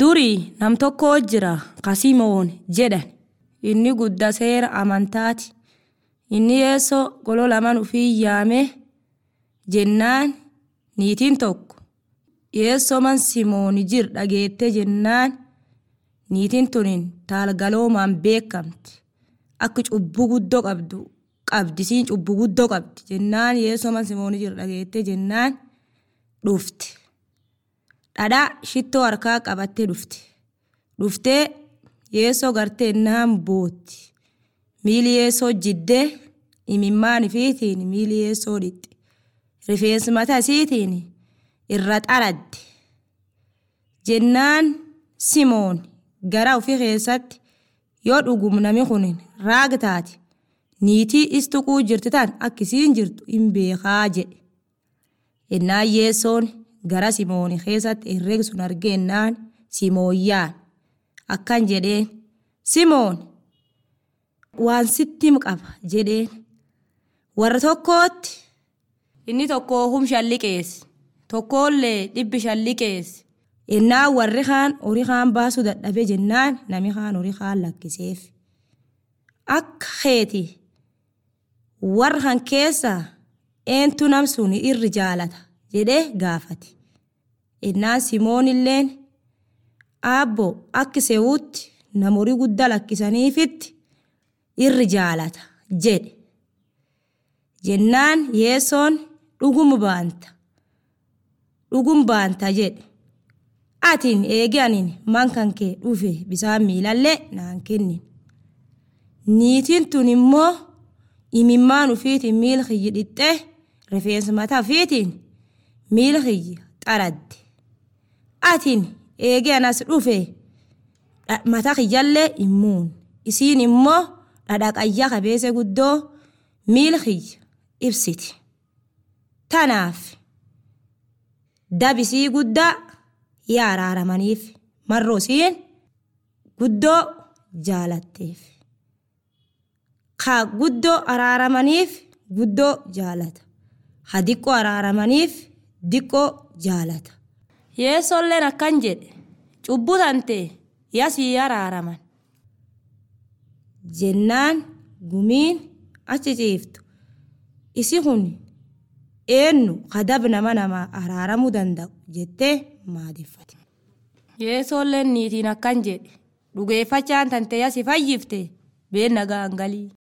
Durii nam tokko jira Kasimoon jedhan inni guddaa seera amantaati. Inni yeessoo goloo lamaan ufii yaame jennaan niitiin tokko yeessoo man Simoon jir dhageette jennaan niitiin tunin taalgaloomaan beekamti. Akka cubbuu guddoo qabdu qabdi siin cubbuu guddoo qabdi jennaan yeessoo man Simoon jir dhageette jennaan dhufte. Dhadhaa shittoo harkaa qabattee dhufte. Dhuftee yeessoo gartee naan bootti. Miili yeessoo jiddee imimmaan ifiitiin miili yeessoo dhixxe. Rifeensi mataa isiitiin irra xaradde. Jennaan Simoon gara ofii keessatti yoo dhugum nami kun raag taate niitii istuquu jirti tan akkisiin jirtu hin beekaa jedhe. Innaan yeessoon gara Simoon keessatti herreega sun argeennaan Simooyyaan akkan jedheen Simoon waan sitti qaba jedheen warra tokkootti inni tokko hum shalliqeesse tokkollee dhibbi shalliqeesse innaan warri kaan horii kaan baasuu dadhabe jennaan nami kaan horii kaan lakkiseef akka keeti warra kan keessaa eentu nam sun irri jaalata jedhee gaafate innaan Simoon illeen aabbo akka seewutti namorii guddaa lakkisaniifitti irri jaalata jedhe jennaan yeessoon dhugum baanta dhugum baanta jedhe atiin eege anin man kan kee dhufe bisaan miilallee naan kennin niitiin tun immoo imimmaan ufiitiin miila kiyyi dhixxee rifeensa mataa ufiitiin miila kiyyi xaradde atiin eege anas dhufe mataa kiyyallee immuun isiin immoo dhadhaqayyaa qabeessa guddoo miila kiyya ibsiti. Tanaaf dabisii guddaa yaa araaramaniif marroo isiin guddoo jaalatteef. Ka guddoo araaramaniif guddoo jaalata. Ha diqqoo araaramaniif diqqoo jaalata. Yeessoolleen akkan jedhe cubbuu tante yasii araaraman. jennaan gumiin achi ciiftu isi kun eenyu kadab nama nama araaramuu danda'u jettee maadeffate. Yeessoolleen niitiin akkan jedhe dhugeeffachaan tante yasi fayyifte been nagaan galii.